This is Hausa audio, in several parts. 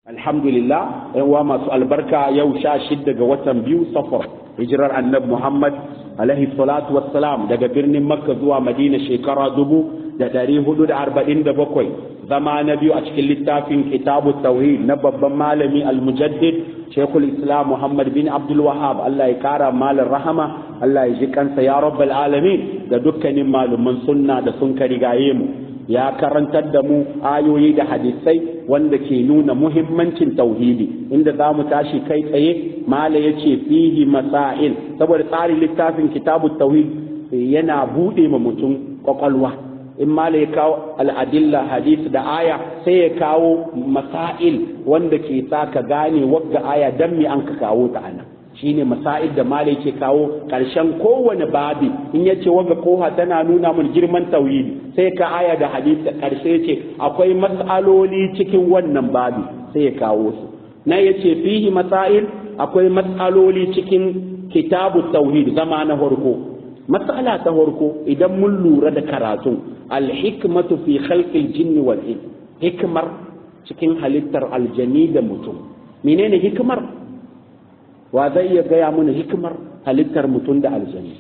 alhamdulillah yan uwa masu albarka yau sha shidda ga watan biyu safar hijirar annabi muhammad alaihi salatu wassalam daga birnin makka zuwa madina shekara dubu da ɗari hudu da arba'in da bakwai zama na biyu a cikin littafin kitabu tauhid na babban malami almujaddid shekul islam muhammad bin abdul wahab allah ya kara malin rahama allah ya ji kansa ya rabbal alamin da dukkanin malaman sunna da sun ka rigaye mu ya karantar da mu ayoyi da hadisai wanda ke nuna muhimmancin tauhidi inda za mu tashi kai tsaye mala ya ce fihi masail saboda tsarin littafin kitabu tauhid yana buɗe ma mutum kwakwalwa in mala ya kawo al'adilla hadisi da aya sai ya kawo masail wanda ke sa ka gane wagga aya dan me an ka kawo ta ana shine masail da mala yake kawo ƙarshen kowane babi in ya ce wagga koha tana nuna mun girman tauhidi sai ka aya da hadisi da ƙarshe ce akwai matsaloli cikin wannan babi sai ya kawo su na ya ce fihi masail akwai matsaloli cikin kitabu tauhid zama na farko matsala ta farko idan mun lura da karatu alhikmatu fi khalqil jinni wal ins hikmar cikin halittar aljani da mutum menene hikmar wa zai iya gaya mana hikmar halittar mutum da aljani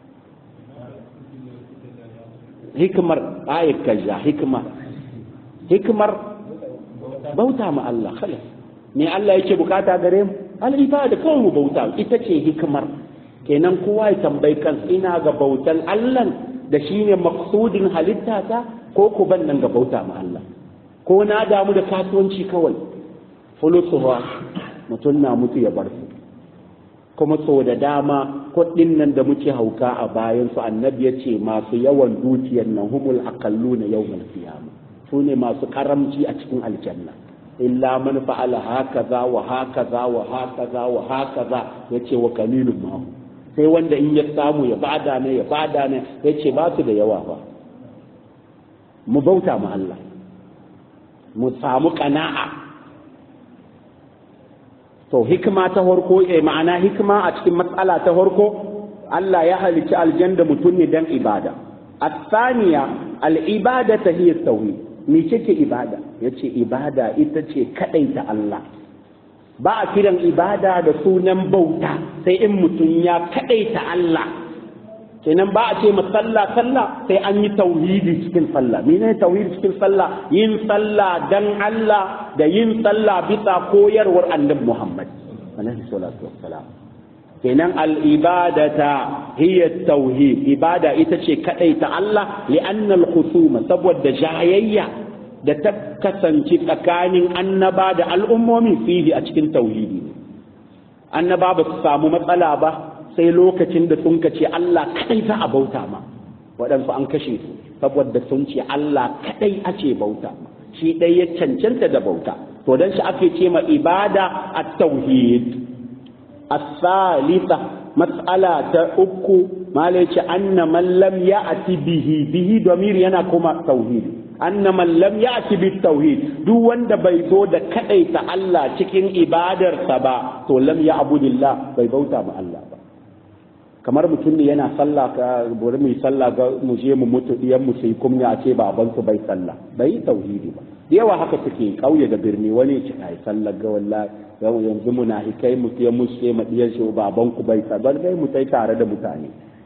hikmar ayat kaza hikmar hikmar bauta ma Allah khalas me Allah yake bukata gare mu al-ibada kawai mu bauta ita ce hikmar kenan kowa ya tambayi kan ina ga bautan Allah da shine maksudin halitta ta ko ku ban nan ga bauta ma Allah ko na damu da kasuwanci kawai fulusuwa mutum na mutu ya bar su kuma so da dama kuɗin nan da muke hauka a bayan su annabi ya ce masu yawan dukiyar nan humul aqallu na yawmal qiyama su ne masu karamci a cikin aljanna illa man fa'ala hakaza wa hakaza wa hakaza wa hakaza yace wa qalilun ma sai wanda in ya samu ya bada ne ya bada ne yace ba su da yawa ba mu bauta ma Allah mu samu kana'a to hikima ta farko eh ma'ana hikima a cikin matsala ta farko Allah ya halicci aljanna mutum ne dan ibada الثانية العبادة هي التوحيد mece ce ibada ya ce ibada ita ce kaɗaita Allah ba a kiran ibada da sunan bauta sai in mutum ya kaɗaita Allah kenan ba a ce ma sallah sallah sai an yi tauhidi cikin sallah mene tauhidi cikin sallah yin sallah dan Allah da yin sallah bisa koyarwar annabi Muhammad alaihi salatu wassalam kenan al'ibadata hiya tauhid ibada ita ce kadai ta Allah li'anna al-khusuma saboda jayayya da ta kasance tsakanin annaba da al'ummomi fihi a cikin tauhidi annaba ba su samu matsala ba sai lokacin da sun kace Allah kadai za a bauta ma waɗansu an kashe su saboda sun ce Allah kadai ake bauta ma shi ɗaya ya cancanta da bauta to dan shi ake ce ma ibada at-tauhid الثالثة مسألة أكو ما ليش أن من لم يأتي به به ضمير ينا كما توحيد أن من لم يأتي بالتوحيد دو وند بيزو دا كأيت الله تكين إبادر سبا تو لم يعبد الله بيبوتا مع الله kamar mutum ne yana sallah ka bari mu yi sallah ga mu je mu mutu diyan mu sai kuma a ce baban su bai sallah bai tauhidi ba yawa haka suke kauye da birni wani ya ce ai sallah ga wallahi yau yanzu muna hikai mu ke mu ce ma diyan shi baban ku bai sallah bai mu tai tare da mutane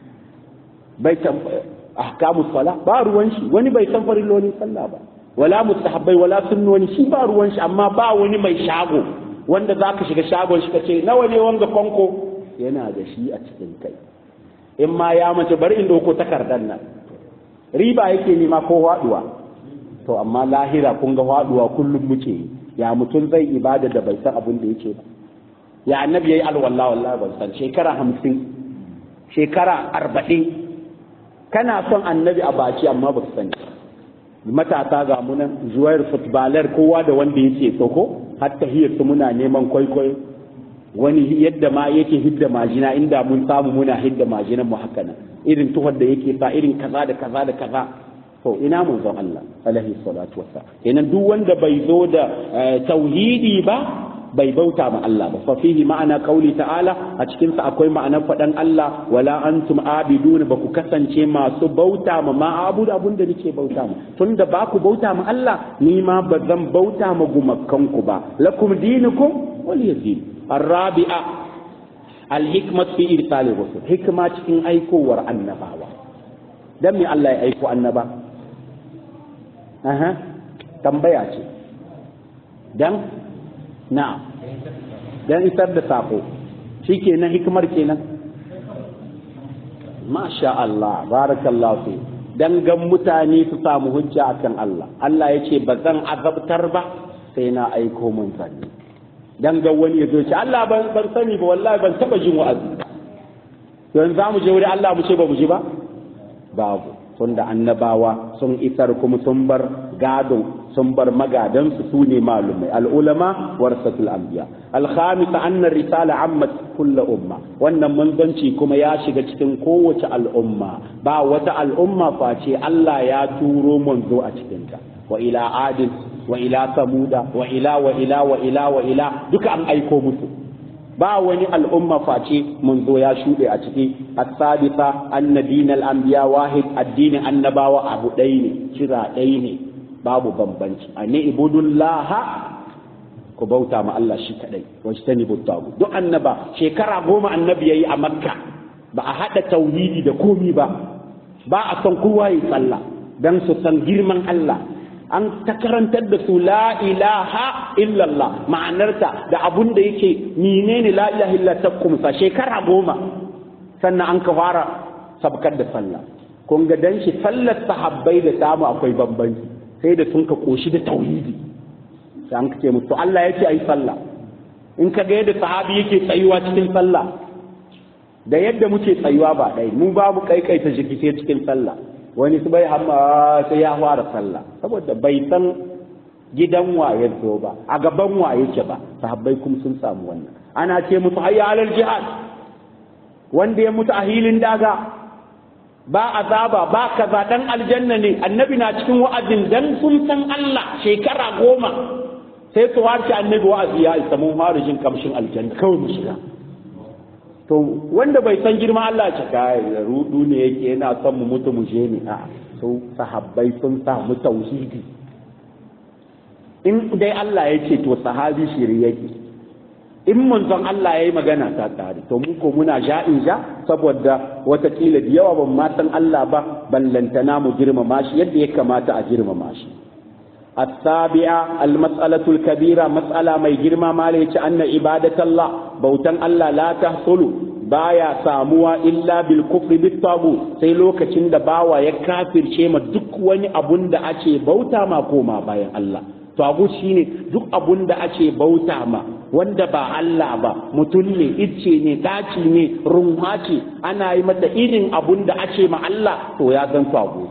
bai san ahkamu sala ba ruwan shi wani bai san farillolin sallah ba wala mustahabbai wala sunnoni shi ba ruwan shi amma ba wani mai shago wanda zaka shiga shagon shi kace nawa ne wanga fanko yana da shi a cikin kai in ma ya mace bari in doko takardar nan riba yake nema ko haduwa to amma lahira kun ga haduwa kullum muke ya mutum zai ibada da bai san abin da yake ba ya annabi yayi alwala wallahi ban san shekara hamsin shekara arba'in kana son annabi a baki amma ba sani matasa ga munan zuwayar footballer kowa da wanda yake so ko hatta hiyar su muna neman kwaikwayo wani yadda ma yake hidda majina inda mun samu muna hidda majinan mu haka nan irin tuhar da yake sa irin kaza da kaza da kaza to ina mun zan Allah alaihi salatu wasa kenan duk wanda bai zo da tauhidi ba bai bauta ma Allah ba fa fihi ma'ana qauli ta'ala a cikin sa akwai ma'anar fadan Allah wala antum abidun ba ku kasance masu bauta ma ma abudu abun da nake bauta ma tunda ba ku bauta ma Allah ni ma ba zan bauta ma gumakan ku ba lakum dinukum waliyadin arabi'a alhikmat fi irsali rusul hikma cikin aikowar annabawa dan me Allah ya aiko annaba aha tambaya ce dan na'am dan isar da sako shikenan hikimar kenan masha Allah barakallahu fi dan gan mutane su samu hujja akan Allah Allah ya ce ba zan azabtar ba sai na aiko mun sani dan ga wani ya zo ce Allah ban ban sani ba wallahi ban taba jin wa'azi yanzu za mu je wuri Allah mu ce ba mu ji ba babu tunda annabawa sun isar kuma sun bar gadon sun bar magadansu su ne malumai al'ulama warasatul anbiya alhamisa annar risala ammat kulla umma wannan manzanci kuma ya shiga cikin kowace al'umma ba wata al'umma face Allah ya turo manzo a cikinta wa ila adin wa ila samuda wa ila wa ila wa ila wa ila duka an aiko musu ba wani al'umma face manzo ya shuɗe a ciki as-sadisa anna dinal anbiya wahid addinin annabawa abu ɗaya ne kira ɗaya ne babu bambanci ani ibudullaha ku bauta ma Allah shi kadai wasu ta ni duk annaba shekara goma annabi yayi a makka ba a haɗa tauhidi da komi ba ba a san kowa yi sallah dan su san girman Allah an ta karantar da su la ilaha illallah ma'anarta da abun da yake menene la ilaha illa ta kumsa shekara goma sannan an ka fara sabkar da sallah kun ga dan shi sallar sahabbai da samu akwai bambanci sai da sun ka koshi da tauhidi sai an ce musu Allah yake ayi sallah in ka ga yadda sahabi yake tsayuwa cikin sallah da yadda muke tsayuwa ba ɗaya mu babu kaikaita jiki sai cikin sallah wani su bai hamma sai ya fara sallah saboda bai san gidan waye zo ba a gaban waye ke ba sahabbai kuma sun samu wannan ana ce musu hayya alal jihad wanda ya mutu a hilin daga ba azaba ba kaza dan aljanna ne annabi na cikin wa'azin dan sun san Allah shekara goma sai su warce annabi wa'azi ya isa mun fara jin kamshin aljanna kawai mu shiga to wanda bai san girma Allah ce kai rudu ne yake yana son mu mutu mu je ne a so sahabbai sun samu tauhidi in dai Allah ya ce to sahabi shiri yake in manzon Allah ya yi magana ta tare to mu ko muna ja'in ja saboda watakila da yawa ban ma san Allah ba ballantana mu girmama shi yadda ya kamata a girmama shi السابعة المسألة الكبيرة مسألة ما يجرم ما ليش أن عبادة الله بوتن الله لا تحصل baya samuwa illa bil kufri bit tagu sai lokacin da bawa ya kafirce ma duk wani abun da ake bauta ma koma bayan Allah tagu shine duk abun da ake bauta ma wanda ba Allah ba mutum ne icce ne daci ne runwa ce ana yi mata irin abun da ake ma Allah to ya zan tagu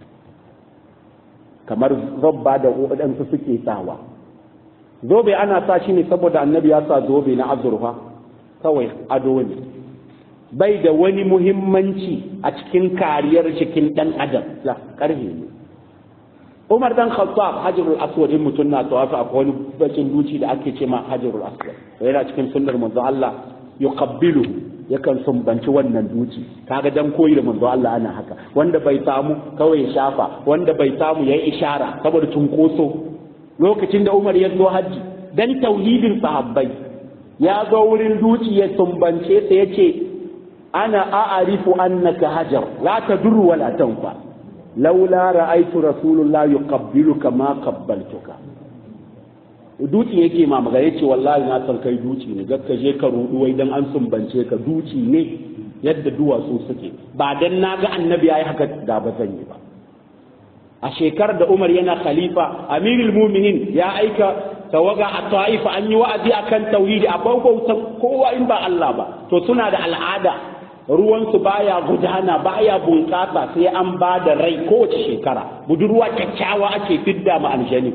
kamar zabba da waɗansu suke sawa zobe ana sa shi ne saboda annabi ya sa zobe na azurfa kawai ado ne bai da wani muhimmanci a cikin kariyar cikin ɗan adam la ƙarfe ne umar dan khattab hajarul aswad in mutum na tawafi akwai wani bakin duci da ake ce ma hajarul aswad yana cikin sunnar manzo Allah yuqabbilu yakan sumbanci wannan duci kaga dan koyi da manzo Allah ana haka wanda bai samu kawai ya shafa wanda bai samu yayi ishara saboda cunkoso lokacin da Umar ya zo haji dan tauhidin sahabbai ya zo wurin duci ya sumbance sa yace ana a'arifu annaka hajar la tadurru wa la tanfa laula ra'aytu rasulullah yuqabbiluka ma qabbaltuka duci yake ma magana yace wallahi na san kai duci ne gakka je ka rudu wai dan an sumbance ka duci ne yadda duwatsu suke ba dan naga annabi yayi haka da ba zan yi ba a shekarar da Umar yana khalifa amirul mu'minin ya aika tawaga a ta'ifa an yi wa'azi akan tauhidi a bautan kowa in ba Allah ba to suna da al'ada ruwansu baya gudana baya bunƙasa sai an ba da rai kowace shekara budurwa kyakkyawa ake fidda ma aljani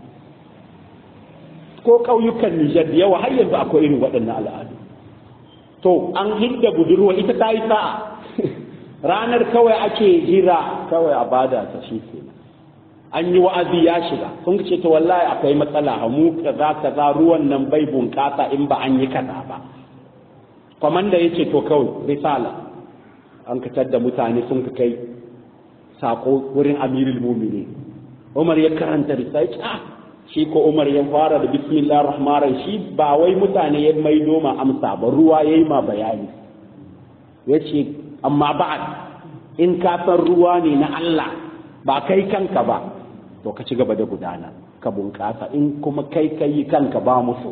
ko ƙauyukan Nijar da yawa har yanzu akwai irin waɗannan al'adu to an hidda budurwa ita ta yi sa'a ranar kawai ake jira kawai a bada ta shi ke an yi wa'azi ya shiga sun ce to wallahi akwai matsala mu kaza kaza ruwan nan bai bunƙasa in ba an yi kaza ba kwamanda ya ce to kawai risala an katar da mutane sun ka kai sako wurin amirul mumini umar ya karanta risala ya ce ah shi ko umar ya fara da bismillah rahman shi ba wai mutane ya maido ma amsa ba ruwa ya yi ma bayani ya ce amma ba'ad in ka san ruwa ne na Allah ba kai kanka ba to ka ci gaba da gudana ka bunƙasa in kuma kai ka yi kanka ba musu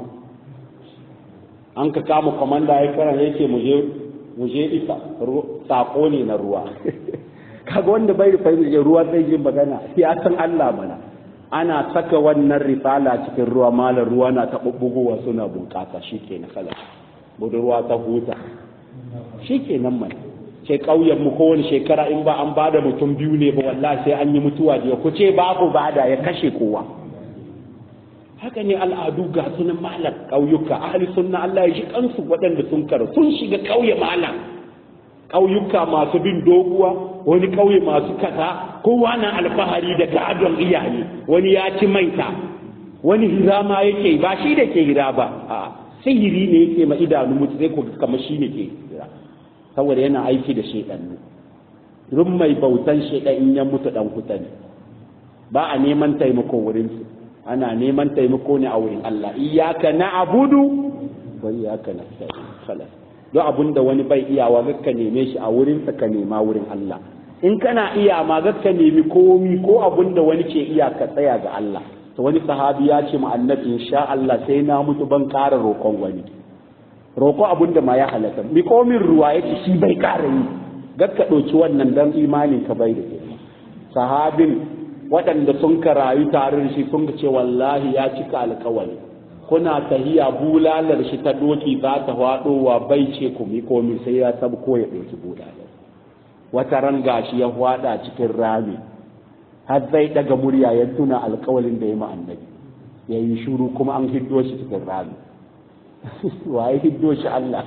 an ka kama kwamanda ya karan ya ce mu je isa sako ne na ruwa kaga wanda bai da fahimta ruwa zai yi magana ya san Allah mana ana saka wannan risala cikin ruwa malar ruwa na ta bubbugowa suna bunƙasa shike na kala budurwa ta huta shike nan mana sai ƙauyen mu kowane shekara in ba an bada mutum biyu ne ba wallahi sai an yi mutuwa da ku ce babu bada ya kashe kowa haka ne al'adu ga sunan malam ƙauyuka ahli sunna Allah ya ji kansu waɗanda sun karu sun shiga ƙauye malam ƙauyuka masu bin doguwa wani ƙauye masu kasa kowa na alfahari da gadon iyaye wani ya ci maita wani hira ma yake ba shi da ke hira ba a sihiri ne yake ma idanu mutu sai ku kamar shi ne ke hira saboda yana aiki da shaidannu rum mai bautan shaidan in ya mutu dan kuta ne ba a neman taimako wurin su ana neman taimako ne a wurin Allah iyyaka na'budu wa iyyaka nasta'in khalas don abun da wani bai iyawa ka neme shi a wurin sa ka nema wurin Allah in kana iya ma ka nemi komi ko abun da wani ke iya ka tsaya ga Allah to wani sahabi ya ce mu annabi insha Allah sai na mutu ban ƙara roƙon wani roƙo abun da ma ya halatta mi komin ruwa yace shi bai ƙara yi gakka ɗauki wannan dan imanin ka bai da girma sahabin waɗanda sun ka rayu tare da shi sun ce wallahi ya cika alkawari kuna tahiya bulalar shi ta doki za ta faɗowa bai ce ku mi komi sai ya sabu ko ya ɗauki bulalar wata ran gashi ya faɗa cikin rami har zai ɗaga murya ya tuna alkawarin da ya ma annabi ya yi shuru kuma an hiddo shi cikin rami waye hiddo shi Allah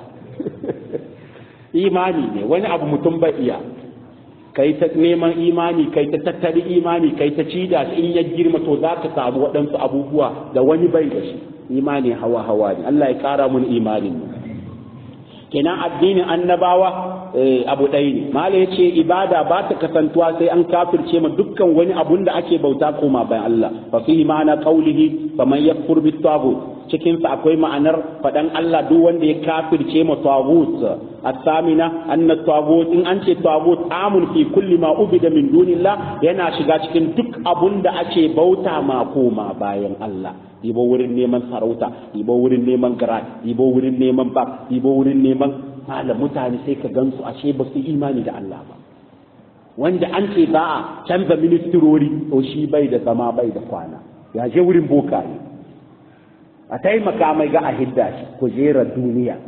imani ne wani abu mutum bai iya kai ta neman imani kai ta tattali imani kai ta cida shi in ya girma to za ka samu waɗansu abubuwa da wani bai da shi imani hawa hawa ne Allah ya ƙara mun imanin mu kenan addinin annabawa abu ɗaya ne mala yace ibada ba ta kasantuwa sai an kafirce ma dukkan wani abun da ake bauta koma bayan Allah fa fihi ma'ana qawlihi faman yakfur bit taghut cikin sa akwai ma'anar fadan Allah duk wanda ya kafirce ma taghut as-samina anna taghut in an ce taghut amun fi kulli ma ubida min dunillah yana shiga cikin duk abun da ake bauta ma koma bayan Allah ibo wurin neman sarauta ibo wurin neman gara ibo wurin neman bak ibo wurin neman malam mutane sai ka gansu ashe ba su imani da Allah ba wanda an ce za a canza ministirori to shi bai da zama bai da kwana ya je wurin bokaye a taimaka mai ga a hidda shi kujerar duniya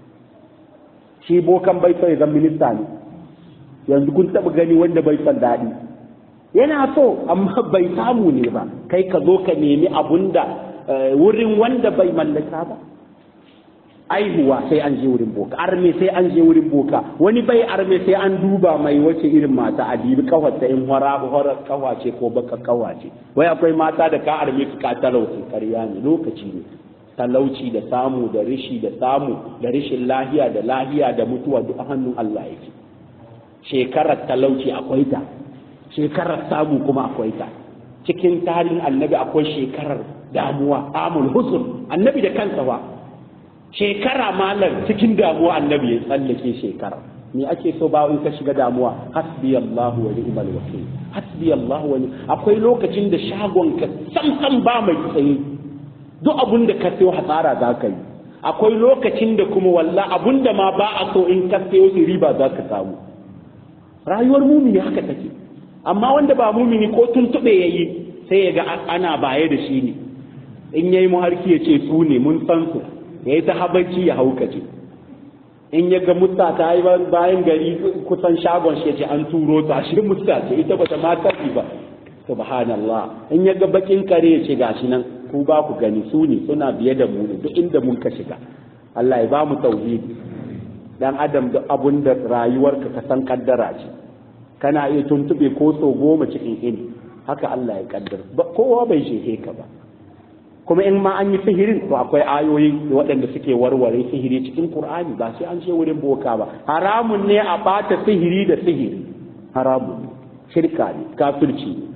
shi bokan bai so ya zama minista ne yanzu kun taɓa gani wanda bai son daɗi yana so amma bai samu ne ba kai ka zo ka nemi abun da wurin wanda bai mallaka ba aihuwa sai an je wurin boka arme sai an je wurin boka wani bai arme sai an duba mai wace irin mata a dibi kawarta in hora hora kawace ko baka kawace wai akwai mata da ka arme su ka talauci karya ne lokaci ne talauci da samu da rishi da samu da rishin lahiya da lahiya da mutuwa duk hannun Allah yake shekarar talauci akwai ta shekarar samu kuma akwai ta cikin tarihin annabi akwai shekarar damuwa amul huzun annabi da kansa ba shekara malam cikin damuwa annabi ya tsallake shekara me ake so ba in ka shiga damuwa hasbi Allahu wa ni'mal wakil hasbi Allahu wa akwai lokacin da shagon ka sam sam ba mai tsaye duk abun da ka sayo hasara za ka yi akwai lokacin da kuma walla abun da ma ba a so in ka sayo su riba za ka samu rayuwar mumini haka take amma wanda ba mumini ko tuntuɓe ya yi sai ya ga ana baye da shi ne in ya yi muharki ya ce su ne mun san su ya yi ta habarci ya haukace in ya ga mutta ta yi bayan gari kusan shagon shi ya ce an turo ta shi mutta ce ita ba ta ma tafi ba subhanallah in ya ga bakin kare ya ce gashi nan ku ba ku gani su ne suna biye da mu ne duk inda mun ka shiga Allah ya ba mu tauhidi dan adam duk abun da rayuwarka ka san kaddara ce kana iya tuntube ko so goma cikin ini haka Allah ya kaddar kowa bai shehe ka ba kuma in ma an yi sihirin to akwai ayoyi waɗanda suke warware sihiri cikin Qur'ani ba sai an ce wurin boka ba haramun ne a bata sihiri da sihiri haramun shirka ne kafirci ne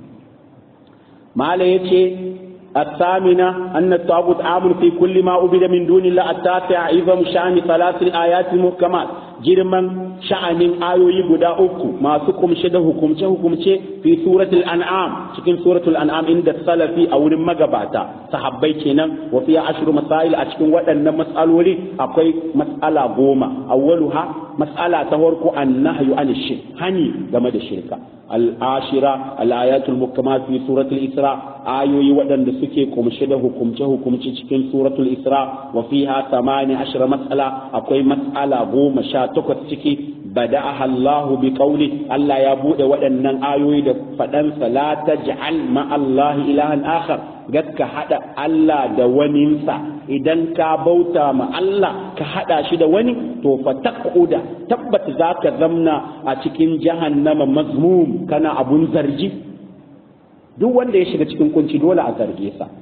mala yace الثامنة أن الطاغوت عام في كل ما عبد من دون الله التاسع عظم شأن ثلاث الآيات المحكمات جرما شأن آيوي بدا أكو ما سكم شده حكم حكم في سورة الأنعام شكل سورة الأنعام عند السلف أو المجباتا صحابي كنا وفيها عشر مسائل أشكن وأن مسألة لي أقوي مسألة غوما أولها مسألة تهورك النهي عن الشرك هني جمد الشركة العاشرة الآيات المحكمات في سورة الإسراء آيوي وأن suke kumshe da hukumce-hukumce cikin suratul isra wa fiha samani ashira matsala akwai matsala goma sha takwas ciki bada'aha Allah bi qawli Allah ya bude waɗannan ayoyi da faɗansa la taj'al ma Allah ilahan akhar gaska hada Allah da waninsa idan ka bauta ma Allah ka hada shi da wani to fa taquda tabbat zaka zamna a cikin jahannama mazmum kana abun zargi duk wanda ya shiga cikin kunci dole a zarge sa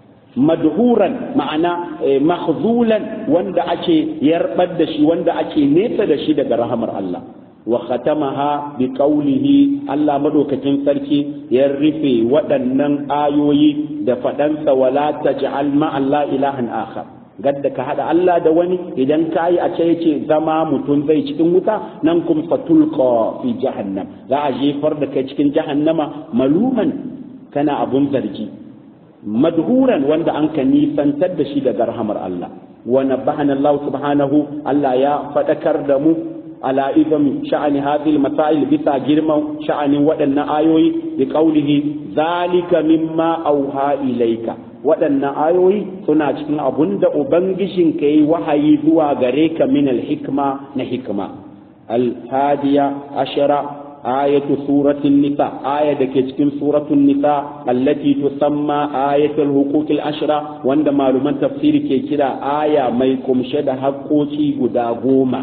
madhuran ma'ana mahzulan wanda ake yarbar da shi wanda ake nesa da shi daga rahamar Allah wa khatamaha bi qawlihi Allah madaukakin sarki ya rufe waɗannan ayoyi da faɗansa wala taj'al ma Allah ilahan akhar gadda ka hada Allah da wani idan ka yi a ce yace zama mutum zai cikin wuta nan kum fatulqa fi jahannam za a jefar da kai cikin jahannama maluman kana abun zargi madhuran wanda an ka nisantar da shi daga rahamar Allah wa nabbahana Allah subhanahu Allah ya fadakar da mu ala idam sha'ani hadhihi masail bisa girman sha'anin waɗannan ayoyi bi qawlihi zalika mimma auha ilaika waɗannan ayoyi suna cikin abun da ubangijin ka yi wahayi zuwa gare ka min al-hikma na hikma al-hadiya ashara آية سورة النساء آية دكتكين سورة النساء التي تسمى آية الحقوق العشرة وند معلومات تفسير كده آية ما يكون شد حقوقي قدا غوما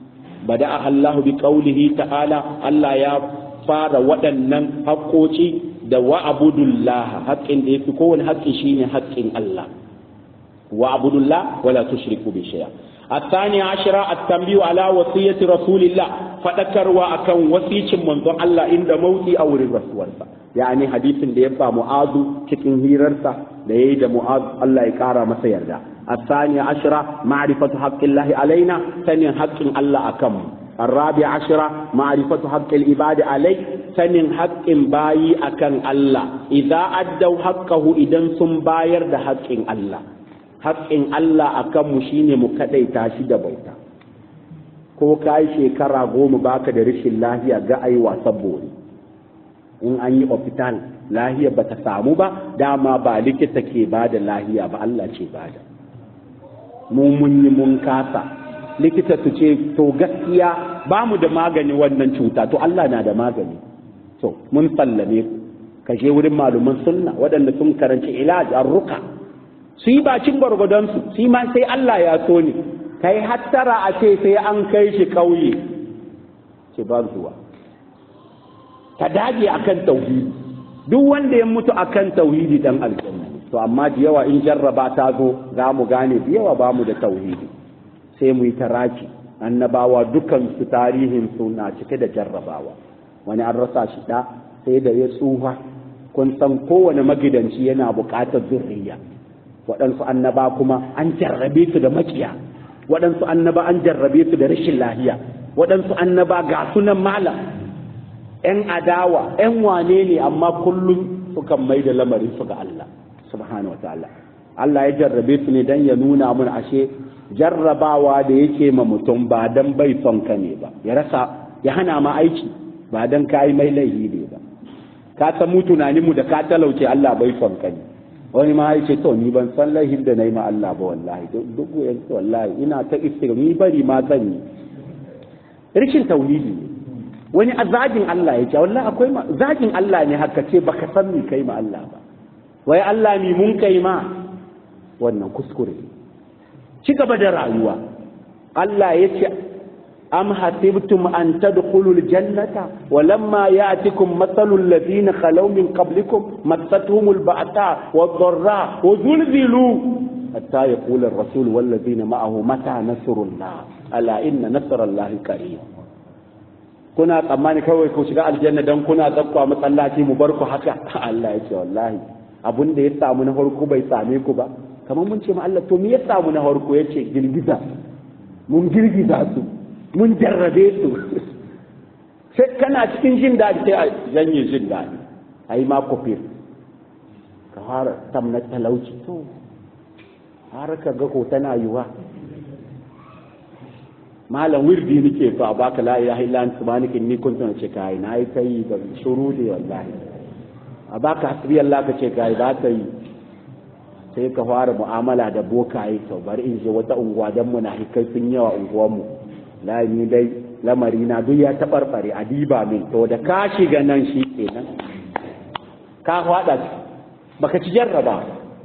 بدأها الله بقوله تعالى الله يا فار ودنن حقوقي da wa'budullah haƙƙin da yafi kowane haƙƙi shine haƙƙin Allah wa'budullah wala tushriku bi shay'a الثاني عشر التنبيه على وصية رسول الله فذكر وأكن وصية من الله عند موتي أو الرسول يعني حديث da ya ba mu'azu cikin hirarsa da yayi da mu'az Allah ya kara masa yarda الثاني عشر معرفة حق الله علينا ثاني حق الله أكم الرابع عشر معرفة حق العباد عليه ثاني حق باي أكن الله إذا أدوا حقه إذا ثم باير ده حق الله haƙƙin Allah a kanmu shine mu kaɗaita shi da bauta ko ka yi shekara goma baka da rashin lahiya ga ai wasan bori in an yi hospital lahiya ba ta samu ba dama ba likita ke ba da lahiya ba Allah ce ba da mu mun yi mun kasa likita su ce to gaskiya ba mu da magani wannan cuta to Allah na da magani to mun sallame ku ka je wurin maluman sunna waɗanda sun karanci ilaj ruka su yi bacin gwargwadonsu su ma sai Allah ya so ne kai hattara a ce sai an kai shi ƙauye ce ba zuwa ka dage akan tauhidi duk wanda ya mutu akan tauhidi dan aljanna to amma da yawa in jarraba ta zo za mu gane da yawa ba mu da tauhidi sai mu yi taraki annabawa dukan su tarihin su na cike da jarrabawa wani an rasa shi da sai da ya tsufa kun san kowane magidanci yana buƙatar zurriya waɗansu annaba kuma an jarrabe su da makiya waɗansu annaba an jarrabe su da rashin lahiya waɗansu annaba ga sunan malam ‘yan adawa ‘yan wane ne amma kullum sukan mai da lamarin su ga Allah subhanahu wa ta'ala Allah ya jarrabe su ne don ya nuna mun ashe jarrabawa da yake ma mutum ba don bai son ka ne ba ya rasa ya hana ma aiki ba don ka yi mai laihi ne ba ka san mu tunaninmu da ka talauce Allah bai son ka ne wani ma ya ce to ni ban san laihin da na yi ma Allah ba wallahi duk yanzu wallahi ina ta istighfar ni bari ma zan yi rikin tauhidi ne wani a zagin Allah ya ce wallahi akwai ma zagin Allah ne haka ce baka san mi kai ma Allah ba wai Allah mi mun kai ma wannan kuskure ci gaba da rayuwa Allah ya ce am hasibtum an tadkhulul jannata wa lamma ya'tikum mathalul ladina khalaw min qablikum massatuhumul ba'sa wad-dharra wa zulzilu hatta yaqula ar-rasul wal ladina ma'ahu mata nasrullah ala inna nasrallahi qarib kuna tsammani kawai ku shiga aljanna dan kuna zakwa masallaci mu bar ku haka Allah ya ce wallahi abun da ya samu na farko bai same ku ba kamar mun ce ma Allah to me ya samu na farko yace girgiza mun girgiza su mun jarrabe su sai kana cikin jin daɗi sai a janye jin daɗi ai ma kofir ka fara tamna talauci to har ka ga ko tana yiwa malam wirdi nake fa baka la ilaha illa anta subhanaka inni kuntu ce kai na yi kai da shuru da wallahi a baka hasbi Allah ka ce kai ba ka yi sai ka fara mu'amala da bokaye to bari in je wata unguwa dan munafikai sun yawa unguwar mu la ni dai lamari na duk ya tabarbare a diba min to da ka shiga nan shi kenan ka fada baka ci jarraba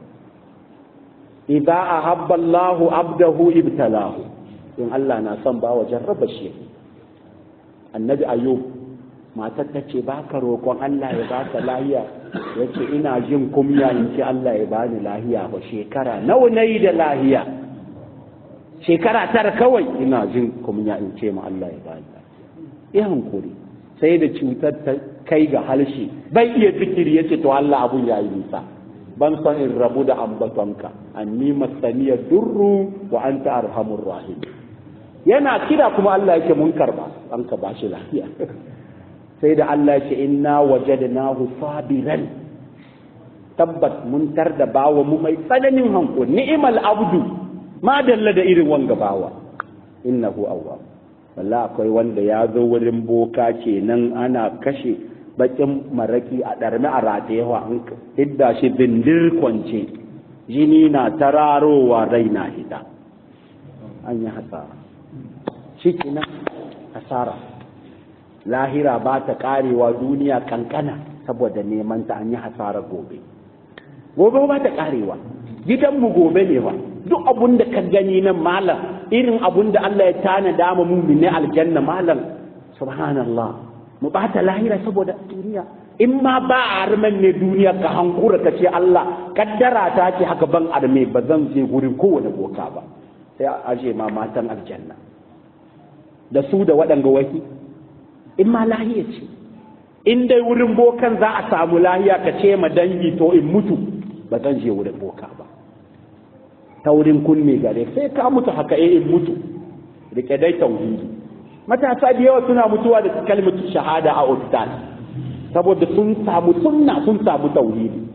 idza ahabba Allahu abdahu ibtalahu in Allah na son ba wa jarraba shi annabi ayub matar ta ce ba ka roƙon Allah ya ba ka lahiya ya ce ina jin kumya in ce Allah ya bani lahiya ba shekara nawa na yi da lahiya shekara tara kawai ina jin kumya in ce ma Allah ya bani ya hankuri sai da cutar ta kai ga halshe bai iya zikiri ya ce to Allah abun ya yi nisa ban son in rabu da ambatonka anni masaniyar durru wa anta arhamur rahim yana kira kuma Allah yake mun karba an ka bashi lafiya sai da Allah yake inna wajadnahu sabiran tabbat mun tar da bawa mu mai tsananin hanko ni'mal abdu ma dalla da irin wanga bawa innahu awwab walla akwai wanda ya zo wurin boka kenan ana kashe bakin maraki a ɗarmi a ratayewa an hidda shi bindir kwance jini na tararowa rai na hida an yi hasara shi kenan hasara lahira ba ta karewa duniya kankana saboda neman ta an yi hasara gobe gobe ba ta karewa gidanmu gobe ne ba duk abun da ka gani nan malam irin abun da Allah ya tana dama mu ne aljanna malam subhanallah mu bata lahira saboda duniya in ma ba a arman ne duniya ka hankura ka ce Allah kaddara ta ce haka ban arme ba zan je gurin kowane boka ba sai a aje ma matan aljanna da su da waɗanga waki in ma lahiya ce in dai wurin bokan za a samu lahiya ka ce ma dangi to in mutu ba zan je wurin boka ba ta wurin kunne gare sai ka mutu haka eh in mutu rike dai tauhidi matasa da yawa suna mutuwa da kalmatu shahada a ustaz saboda sun samu sunna sun samu tauhidi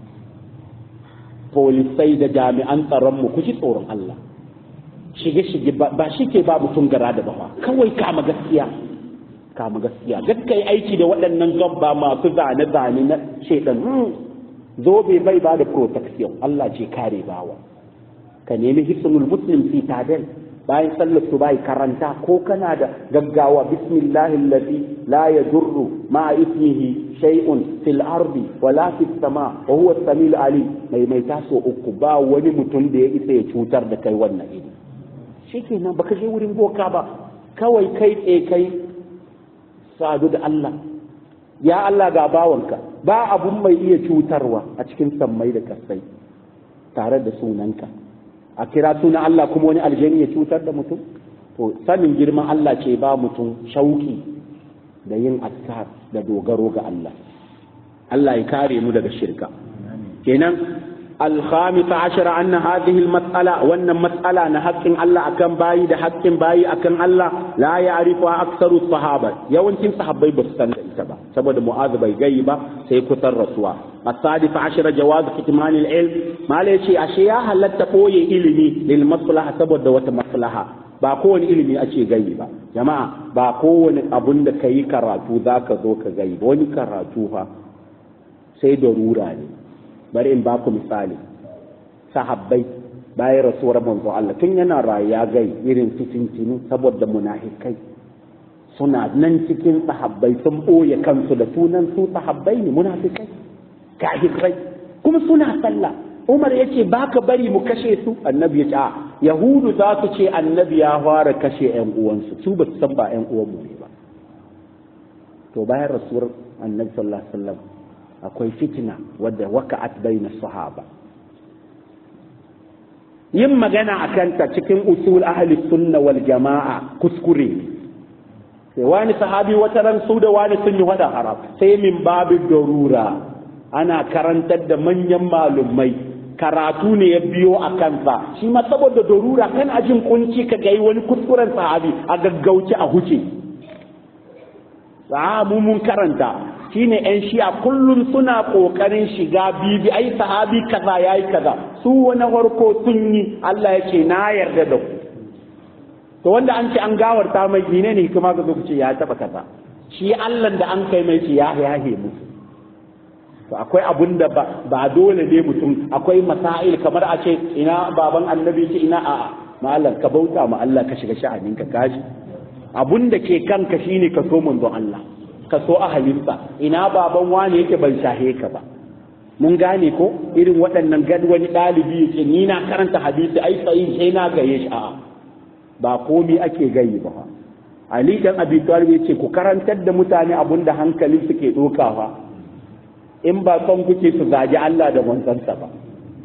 polisai da jami'an tsaron mu ku ji tsoron Allah shige shige ba shi ke ba mutum gara da bawa kawai kama gaskiya kama gaskiya gaskiya aiki da waɗannan gabba masu zane zane na shaidan zobe bai ba da protection Allah ce kare bawa ka nemi hisnul muslim fi tadal bayan sallar su bai karanta ko kana da gaggawa bismillahi allazi la yadurru ma ismihi shay'un fil ardi wala fis sama wa huwa as-sami'ul alim mai mai taso uku ba wani mutum da ya isa ya cutar da kai wannan iri shikenan baka je wurin boka ba kawai kai tsaye kai sadu da Allah ya Allah ga bawanka ba abun mai iya cutarwa a cikin sammai da kasai tare da sunanka a kira sunan Allah kuma wani aljani ya cutar da mutum to sanin girman Allah ce ba mutum shauki da yin askar da dogaro ga Allah Allah ya kare mu daga shirka kenan الخامس عشر أن هذه المسألة وأن مسألة نحق الله أكن باي ده حق باي أكن الله لا يعرفها أكثر الصحابة يوم تم صحابي بستان إتبا سبب معاذ بي غيبة سيكتر رسوا السادس عشر جواز كتمان العلم ما ليشي أشياء هل تقوي إلمي للمصلحة سبب دوت مصلحة ba kowane ilimi ake gayi ba jama'a ba kowane abun da ka yi karatu za ka zo ka gayi ba wani karatu fa sai da rura ne bari in baku misali sahabbai bayan rasuwar manzo Allah tun yana rayuwa gai irin fitintinu saboda munafikai suna nan cikin sahabbai sun ɓoye kansu da sunan su sahabbai ne munafikai kafirai kuma suna sallah Umar yace baka bari mu kashe su annabi ya ce a yahudu za su ce annabi ya fara kashe ƴan uwansu su ba su san ba ƴan uwanmu ne ba to bayan rasuwar annabi sallallahu alaihi wasallam akwai fitina wadda waka'at bayna sahaba yin magana akan ta cikin usul ahli sunna wal jama'a kuskure sai wani sahabi wata ran su da wani sun yi wada haram sai min babu darura ana karantar da manyan malumai karatu ne ya biyo a kansa shi ma saboda darura kan ajin kunci ka ga wani kuskuren sahabi a gaggauci a huce sahabu mun karanta shine yan shi'a kullum suna kokarin shiga bibi ai sahabi kaza yayi kaza su wani farko sun yi Allah ya ce na yarda da ku to wanda an ce an gawarta mai ne ne kuma ga zo ce ya taba kaza shi Allah da an kai mai ce ya yahe musu to akwai abun da ba dole ne mutum akwai masail kamar a ce ina baban annabi ce ina a'a malam ka bauta ma Allah ka shiga sha'anin ka kaji abun da ke kanka shine ka so manzon Allah ka so ahalinsa ina baban wani yake ban shahe ka ba mun gane ko irin waɗannan gad wani ɗalibi yake ni na karanta hadisi ai sai sai na gaye shi a'a ba komi ake gayi ba Ali dan Abi Talib yace ku karantar da mutane abun da hankali suke dokawa in ba son kuke su gaji Allah da manzansa ba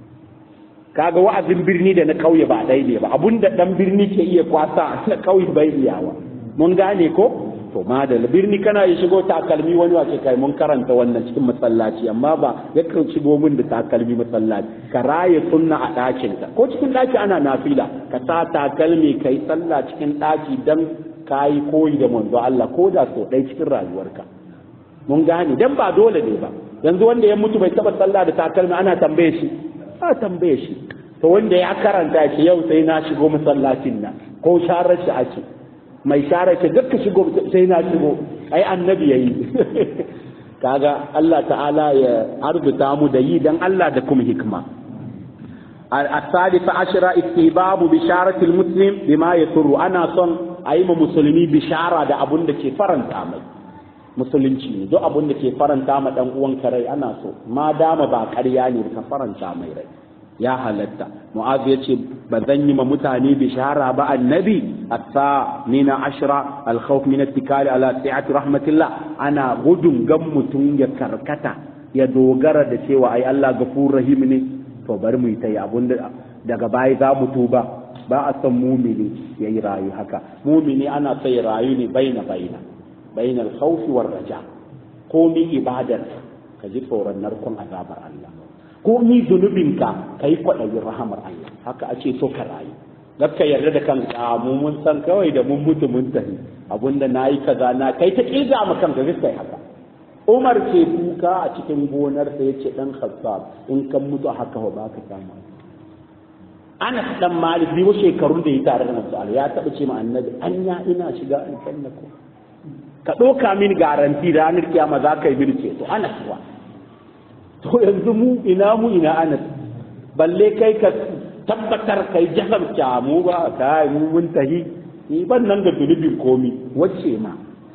kaga wa'azin birni da na kauye ba ɗaya ne ba abun da ɗan birni ke iya kwasa na kauye bai iyawa mun gane ko to madal birni kana yi shigo takalmi wani wace kai mun karanta wannan cikin masallaci amma ba ya kan shigo min da takalmi masallaci ka raye sunna a ɗakin ka ko cikin ɗaki ana nafila ka sa takalmi kai sallah cikin ɗaki dan kayi koyi da manzo Allah ko da so ɗaya cikin rayuwarka mun gane dan ba dole ne ba yanzu wanda ya mutu bai taba sallah da takalmi ana tambaye shi a tambaye shi to wanda ya karanta shi yau sai na shigo masallacin nan ko sharar shi ake mai share ce duk shigo sai na shigo ai annabi yayi kaga Allah ta'ala ya arzuta mu da yi dan Allah da kuma hikma الثالث عشر استحباب بشارة المسلم بما يسر أنا صن أي مسلمي بشارة da abun da ke faranta mai musulunci ne duk abun da ke faranta ma dan uwan rai ana so ma dama ba ƙarya ne ka faranta mai rai ya halatta mu'az ya ce ba zan yi ma mutane bishara ba annabi atta nina ashra alkhawf min ittikali ala si'ati rahmatillah ana gudun gan mutum ya karkata ya dogara da cewa ai Allah gafur rahim ne to bari mu yi ta abun da daga baya za mu tuba ba a san mumini ya yi rayu haka mumini ana sai rayu ne baina baina baina alkhawf war raja komi ibadar ka ji tsoron narkon azabar Allah ko ni zunubinka ka yi kwaɗayin rahamar Allah haka ake so ka rayu ka yarda da kanka mu mun san kawai da mun mutu mun tafi abinda na yi kaza na kai ta ƙirga ma kanka gaskiya haka Umar ke kuka a cikin gonarsa ya ce ɗan Khattab in kan mutu haka ba ka samu Anas dan Malik biyu shekarun da ya tare da Manzo Allah ya taɓa ce ma annabi anya ina shiga aljanna ko ka ɗauka min garanti ranar kiyama za ka yi mini ceto Anas kuwa to yanzu mu ina mu ina anas balle kai ka tabbatar kai jahamta mu ba kai mu mun tahi ni ban nan da zunubin komi wacce ma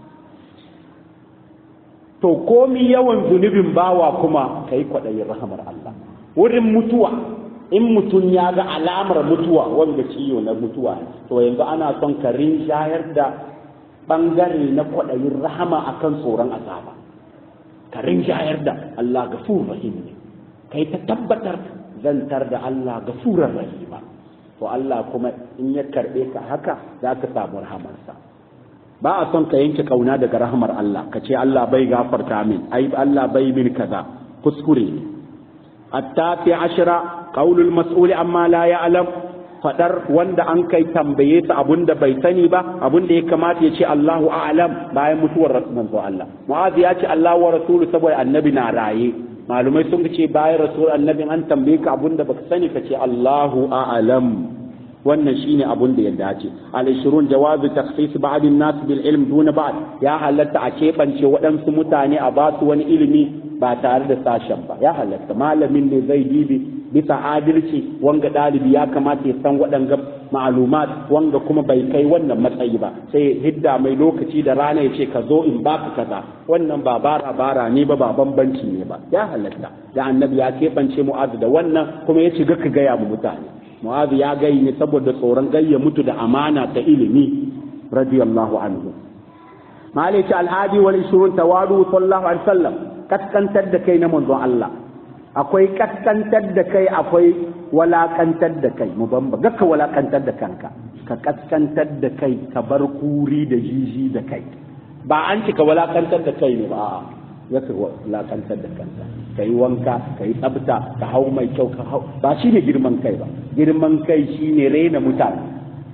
to komi yawan zunubin bawa kuma kai kwaɗayin rahamar Allah wurin mutuwa in mutum ya ga alamar mutuwa wanda ciwo na mutuwa to yanzu ana son ka rinjayar da bangare na kwaɗayin rahama akan tsoron azaba ka rinjayar da Allah gafur rahim ne kai ta tabbatar zantar da Allah gafurar rahima to Allah kuma in ya karbe ka haka za ka samu rahamarsa ba a son ka yanke kauna daga rahamar Allah ka ce Allah bai gafarta min ai Allah bai min kaza kuskure ne التاسع عشر قول المسؤول عما لا يعلم fadar wanda an kai tambaye ta abun da bai sani ba abun da ya kamata ya ce Allahu a'lam bayan mutuwar manzo Allah Mu'adh ya ce Allah wa rasulu saboda annabi na raye malumai sun ce bayan rasul annabi an tambaye ka abun da baka sani ka ce Allahu a'lam wannan shine abun da ya dace al-ishrun jawazu takhsis ba'd an-nas bil ilm duna ba'd ya halatta a keɓance waɗansu mutane a ba su wani ilimi ba tare da sashen ba ya halatta malamin ne zai dibi bisa adalci wanga ɗalibi ya kamata ya san waɗanga ma'alumat wanga kuma bai kai wannan matsayi ba sai hidda mai lokaci da rana ya ce ka zo in baka kaza wannan ba bara bara ne ba ba bambanci ne ba ya halatta da annabi ya keɓance mu'azu da wannan kuma ya shiga ka gaya mu mutane mu'adh ya gai ne saboda tsoron gayya mutu da amana ta ilimi radiyallahu anhu malaka alhadi wal 20 tawadu sallallahu alaihi wasallam kaskantar da kai na manzon Allah akwai kaskantar da kai akwai walakantar da kai mu bamba gaka walakantar da kanka ka kaskantar da kai ka bar kuri da jiji da kai ba an ci ka walakantar da kai ne ba a'a zaka walakantar da kanka ka yi wanka ka yi tsabta ka hau mai kyau ka hau ba shi ne girman kai ba girman kai shi ne raina mutane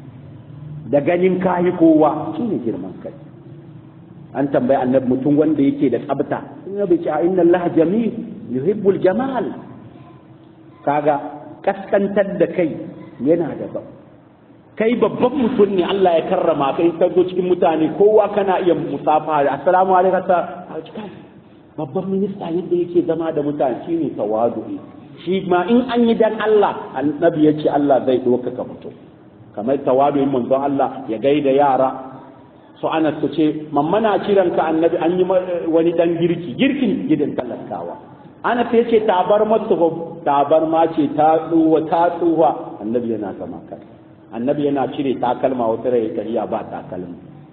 da ganin kayi kowa shi ne girman kai an tambayi annabi mutum wanda yake da tsabta in bai ce inna Allah jamil yuhibbul jamal kaga kaskantar da kai yana da ba kai babban mutum ne Allah ya karrama ka in ka zo cikin mutane kowa kana iya musafa da assalamu alaikum babban minista yadda yake zama da mutane shine tawadu'i shi ma in an yi dan Allah annabi ya ce Allah zai doka ka mutum kamar tawadu'in manzon Allah ya gaida yara su ana su ce mammana kiran ka annabi an yi wani dan girki girkin gidan talakawa ana ta ce tabar masu tabar ma ce ta tsuwa ta tsuwa annabi yana zama kai annabi yana cire takalma wata rai kariya ba takalma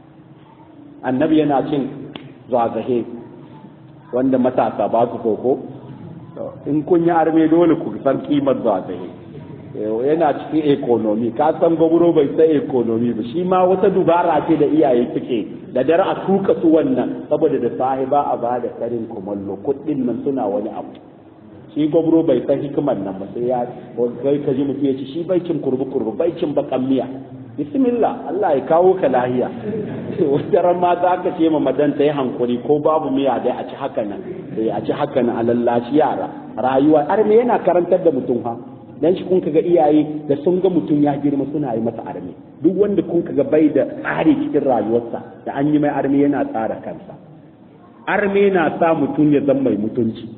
annabi yana cin zagahe wanda matasa ba su koko in kun yi arme dole ku san kimar zagaye yana cikin ekonomi ka san gwamnati bai san ekonomi ba shi ma wata dubara ce da iyaye suke da dare a tuka su wannan saboda da sahiba a ba da karin kumallo kuɗin nan suna wani abu shi gwamnati bai san hikimar nan ba sai ya kai ka ji mutum ya ci shi bai cin kurbu kurbu bai cin bakan miya bismillah Allah ya kawo ka lahiya wata ran ma za ka ce ma madan ta yi hankuri ko babu miya dai a ci haka nan a ci haka nan a lallashi yara rayuwa arme yana karantar da mutum ha dan shi kun kaga iyaye da sun ga mutum ya girma suna yi masa arme duk wanda kun kaga bai da tsari cikin rayuwarsa da an yi mai arme yana tsara kansa arme na sa mutum ya zama mai mutunci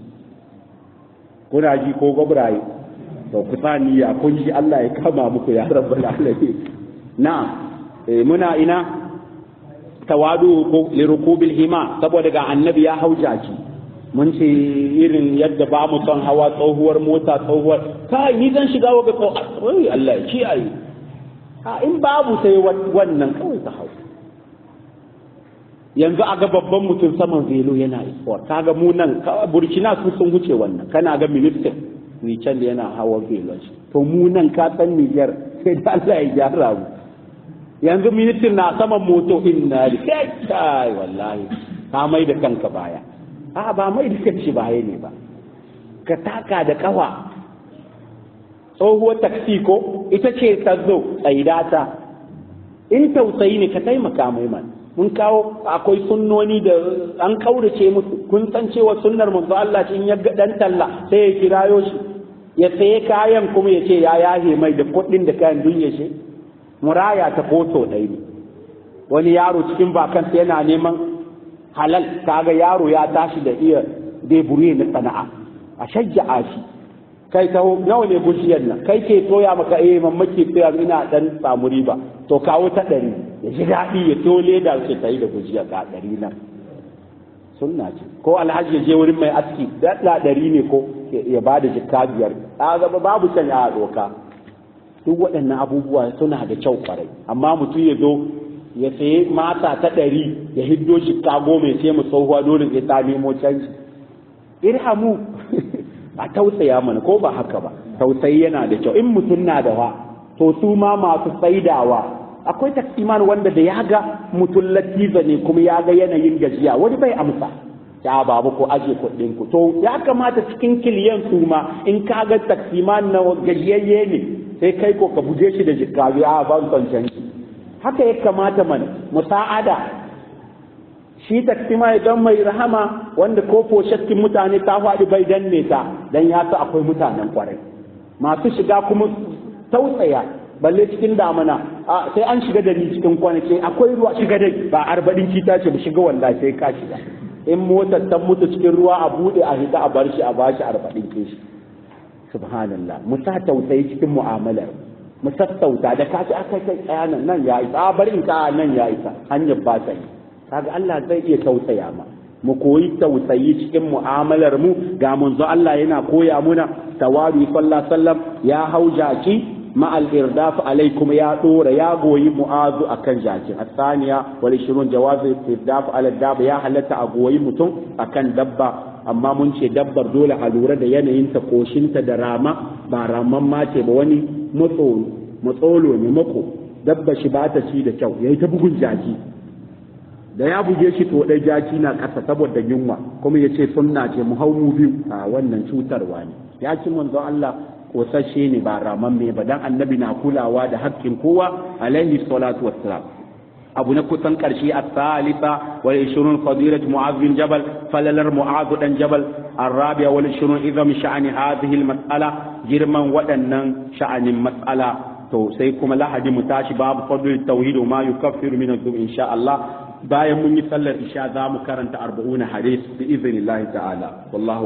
kuna ji ko gwabraye to ku niyya kun ji Allah ya kama muku ya rabbal alamin na muna ina tawadu ko lirukubil hima saboda ga annabi ya hau jaki mun ce irin yadda ba mu son hawa tsohuwar mota tsohuwar kai ni zan shiga wa ga ai Allah ya ci ai a in babu sai wannan kawai ta hau yanzu a ga babban mutum saman velo yana isuwa kaga mu nan burkina su sun wuce wannan kana ga ministan can da yana hawa velon shi to mu nan ka san Niger sai da Allah ya gyara mu yanzu ministan na saman moto inna lillahi kai wallahi ka mai da kanka baya a ba mai da kanci baya ne ba ka taka da kafa tsohuwar taksi ko ita ce ta zo tsaidata in tausayi ne ka taimaka mai man mun kawo akwai sunnoni da an kaurace musu kun san cewa sunnar manzo Allah in ya ga dan talla sai ya kirayo shi ya saye kayan kuma ya ce ya yahe mai da kuɗin da kayan dunya shi muraya ta foto ɗaya ne wani yaro cikin bakansa yana neman halal kaga yaro ya tashi da iya debure na sana'a a shajja'a shi kai taho nawa ne bujiyar nan kai ke toya maka eh mamaki toya ina dan samu riba to kawo ta ɗari ya ji daɗi ya to leda ce ta yi da bujiya ga ɗari nan sunna ce ko alhaji ya je wurin mai aski daɗa ɗari ne ko ya ba da jikka biyar a gaba babu can ya doka duk waɗannan abubuwa suna da kyau kwarai amma mutum ya zo ya sayi mata ta ɗari ya hiddo jikka goma ya ce mu tsohuwa dole sai ta nemo canji irhamu a tausaya mana ko ba haka ba tausayi yana da kyau in mutum na da wa to su ma masu saidawa akwai taksiman wanda da ya ga mutum latiza ne kuma ya ga yanayin gajiya wani bai amsa ya babu ko aje kuɗin ku to ya kamata cikin kiliyan su ma in ka ga taksiman na gajiyayye ne sai kai ko ka buje shi da jikka ya ban son canji haka ya kamata mana musa'ada shi taksima idan mai rahama wanda ko foshattin mutane ta faɗi bai danne ta dan ya sa akwai mutanen kwarai masu shiga kuma tausaya balle cikin damana sai an shiga da ni cikin kwanaki akwai ruwa shiga dai ba arba'in kita ce ba shiga wallahi sai ka shiga in motar ta mutu cikin ruwa a bude a hita a bar shi a bashi arba'in ke shi subhanallah mu sa tausayi cikin mu'amalar mu sassauta da kaci aka kai tsaya nan nan ya isa a bari in ka nan ya isa hanyar ba ta yi kaga Allah zai iya tausaya ma mu koyi tausayi cikin mu'amalar mu ga manzo Allah yana koya muna tawari sallallahu sallam ya hau jaki ma al-irdaf alai kuma ya dora ya goyi mu'azu akan jakin asaniya wal 20 jawaz irdaf ala dabba ya halatta a goyi mutum akan dabba amma mun ce dabbar dole a lura da yanayinta koshinta da rama ba raman mace ba wani matsolo ne mako dabba shi ba ta ci da kyau yayi ta bugun jaki da ya buge shi to dai jaki na ƙasa saboda yunwa kuma ya ce sunna ce mu hau mu biyu a wannan cutarwa ne ya ci manzon Allah kosashe ne ba raman me ba dan annabi na kulawa da haƙƙin kowa alaihi salatu wassalam abu na kusan ƙarshe a salisa wal ishirun fadilat mu'az bin jabal falalar mu'az dan jabal arabiya wal ishirun izam sha'ani hadhihi al mas'ala girman waɗannan sha'anin mas'ala to sai kuma lahadi mu tashi babu fadl tauhid ma yukaffiru min adh insha Allah bayan mun yi sallar isha za mu karanta arba'una hadis bi idhnillahi ta'ala wallahu